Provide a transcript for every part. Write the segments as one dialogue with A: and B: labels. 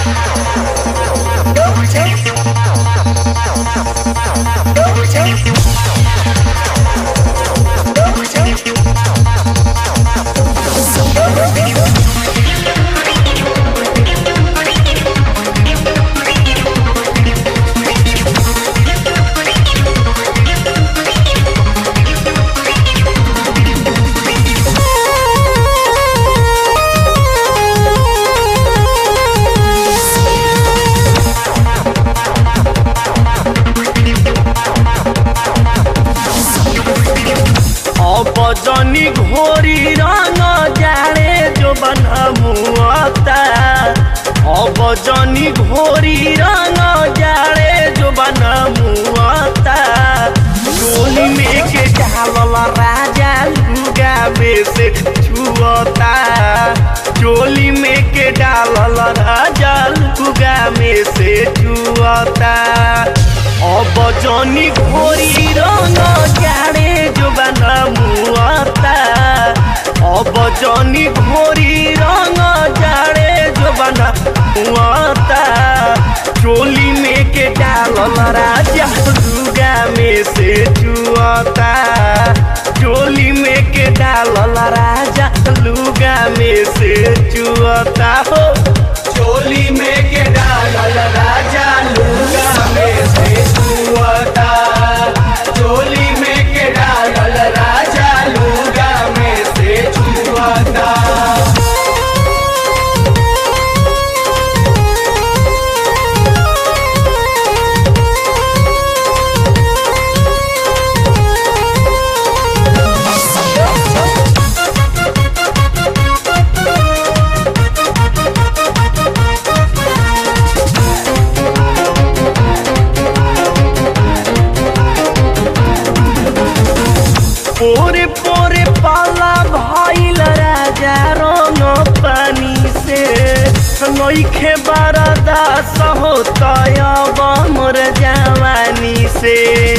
A: अब जनी घोरी रंग जाड़े जो बनमुआता अब जनी घोरी रंग जाड़े जो बनमुआता टोली में के डालल राजा लुगा में से छुअता चोली में के डालल राजा लुगा में से छुअता अब जनी घोरी रंग जाड़े जो बनमुआता अब जनी घोरी रंग जाड़े जो बनमुआता चोली में के डालल राजा दुर्गा में से चुआता चोली में के डालल राजा लुगा में से चुआता हो चोली में के डालल राजा लुगा में से चुआता चोली में के डालल राजा लुगा में से चुआता पोरे पोरे पाला भइल राजा रंग पानी से नइखे बरदा सहोतय मोर जवानी से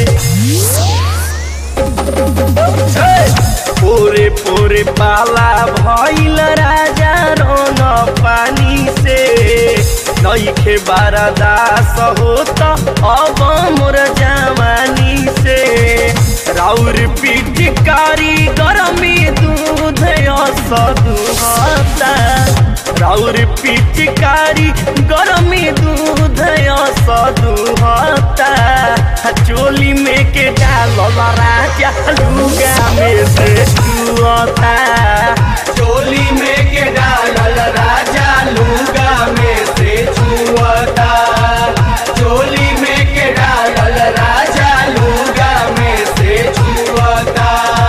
A: पोरे पोरे पाला भइल राजा रंग पानी से नइखे बरदा सहोत अब मोर जवानी से राउर पिचकारी गरमी दूध सदुहता राउर पिचकारी गरमी दूध सदुहता चोली में के डालल राजा लुगा में से छुअता चोली में के डालल राजा लुगा में से छुअता चोली में के डालल राजा लुगा में से छुअता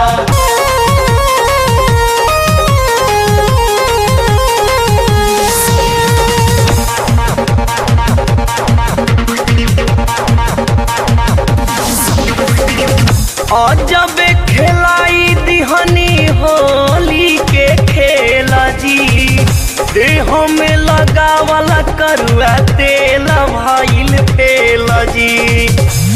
A: अजब खेलाई दिहनी होली के खेल जी देह में लगावल करुआ तेल भइल फेल जी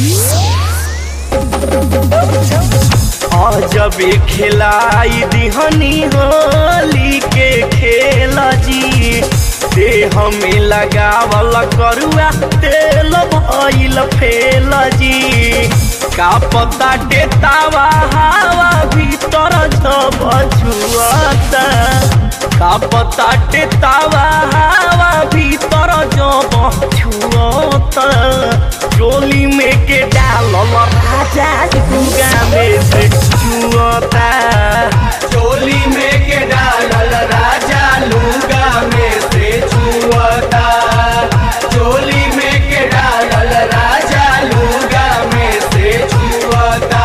A: अजब खेलाई दिहनी होली के खेल जी देह में लगावल करुआ तेल भइल फेल जी का पता डेतावा हवा भीतर जब छुआता का पता डेतावा हवा भीतर जब छुआता चोली में के डालल राजा गुगा में से छुआता चोली में के डालल राजा लुगा में से छुआता चोली में के डालल राजा लुगा में से छुआता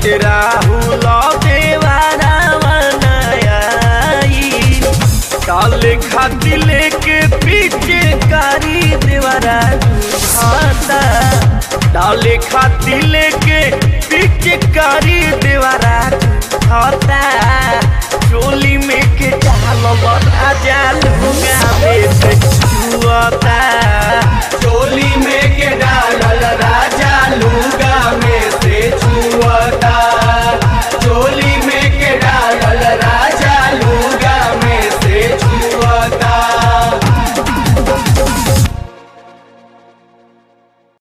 A: राहुल देवारा बनाई डाले खाती लेके पीछे कारी देवारा खाता डाले खाती लेके पीछे कारी